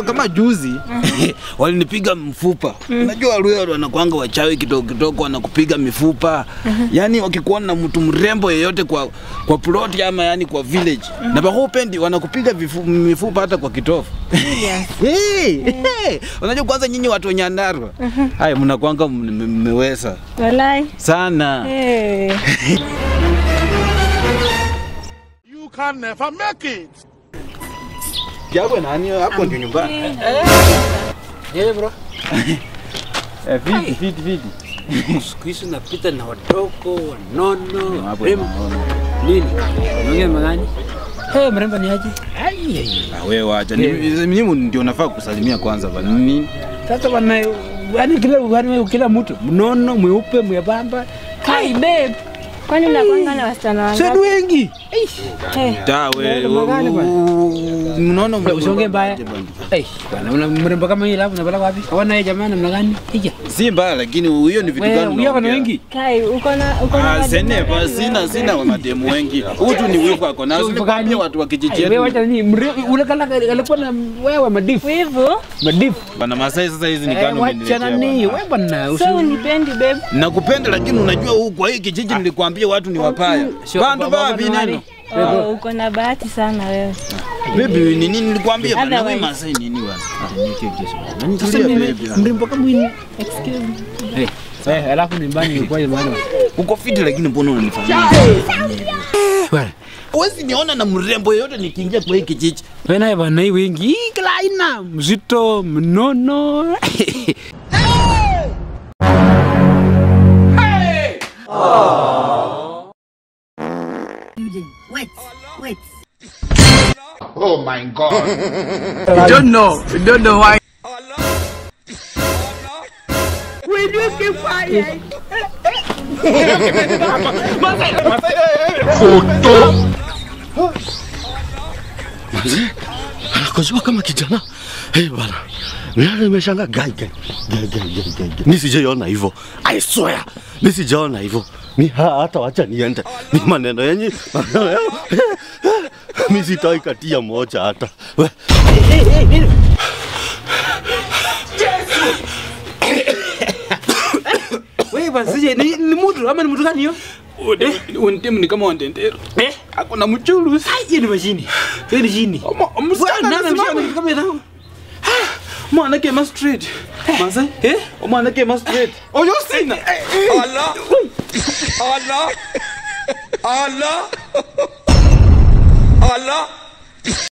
kama kama juzi walinipiga mfupa. Unajua Waluya wanakuanga wachawi kidogo kidogo, wanakupiga mifupa. Yaani wakikuona na mtu mrembo yeyote kwa kwa plot ama yani kwa village na bahupendi wanakupiga vifu- mifupa hata kwa kitofu. Hey, hey. Unajua kwanza nyinyi watu wa Nyandarua haya mnakuanga mme- mmeweza Walai. sana. Hey. You can never make it. Japo nani hapo ndio nyumbani. Eh bro. Eh, viti viti viti. Siku hizi napita na wadogo, wanono, Hapo warembo. naona. Nini? Unaongea magani? Eh, mrembo ni aje? Ai ai. Ah, wewe wacha. Ni- Mimi ndio nafaa kusalimia kwanza bana. Nini? Sasa wana yani kila yani kila mtu mnono, mweupe, mwembamba. Kai babe. Kwani unakwanga na wasichana Sio wangapi? wengi. Hey. Da wewe. Mrembo gani bwana? Unaona Bro, usiongee mbaya. Eh, bwana una mrembo kama yule hapo unapeleka wapi? Hawana yeye jamani namna gani? Hija. Si mbaya lakini huyo ni vitu Wewe gani? huyo kuna unaongea? wengi. Kai, uko na uko na Ah, mademu sene wangapi ba wewe? sina sina wa mademu wengi. Huyu ni wivu ako na Sio wivu gani? sikuambia watu wa kijiji Wewe wacha yetu. nini? Mre- Ule kala alikuwa na wewe madifu. Wivu? Madifu. Bana Masai sasa hizi ni Eh, kano wacha nani? Wewe bwana. usi- So unipendi babe? Nakupenda lakini unajua huku kwa hii kijiji nilikwambia watu ni wapaya. Sio- Bandu baba babi ni nani? neno. Oh, uko na bahati sana wewe. Baby ni nini nilikwambia bana wewe Otherwise- Masai nini bana? Sasa Tulia, mimi baby. mrembo kama huyu. Excuse me. Eh, eh, alafu nyumbani ilikuwa maana. Uko fiti lakini mbona unanifanyia? Bwana. Huwezi niona na mrembo yeyote nikiingia kwa hii kijiji. Wewe naye bwana hii wengi. Hii kila aina mzito, mnono. Wait, wait. Oh my God. don't know. We don't know why. Anakojua kama kijana. Hey bana. Mimi nimeshangaa gai gai. Gai gai gai gai. gai. Mimi sijaona hivyo. I swear. Mimi sijaona hivyo. Mimi ha- hata wacha niende. Ni maneno yenye. Mimi sitoi katia moja hata. We. Wewe bwana sije ni, ni mtu ama ni mtu gani hiyo? Untimu ni kama wandendero. Eh? Ako na mchulu. Ai, hiyo ni mashini. Hiyo ni jini. Msichana Nani anasimama. ameshika kitu kama hiyo? Mwana kema straight. Masai? Eh? Mwana kema straight. Oyo sina. Allah. Allah. Allah. Allah.